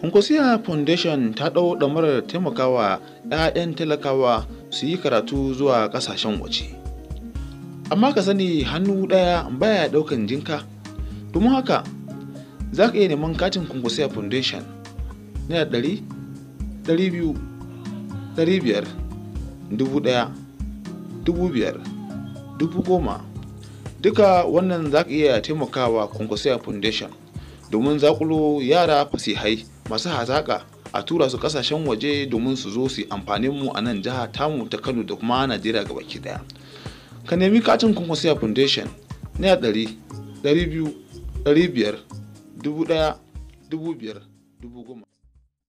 Kwankwasiya Foundation ta ɗau ɗamarar taimakawa 'ya'yan talakawa su yi karatu zuwa ƙasashen waje. Amma ka sani hannu ɗaya baya ɗaukan jinka. Domin haka za ka iya neman katin Kwankwasiya Foundation naira ɗari, ɗari biyu, ɗari biyar, dubu ɗaya, dubu biyar, dubu goma. Duka wannan za ka iya taimakawa Kwankwasiya Foundation domin zaƙulo yara fasihai masu hazaƙa a tura su ƙasashen waje domin su zo su yi amfanin mu a nan jiha tamu ta Kano da kuma Najeriya gabaki ɗaya. Ka nemi katin Kwankwasiya Foundation naira ɗari, ɗari biyu, ɗari biyar, dubu ɗaya, dubu biyar, dubu goma.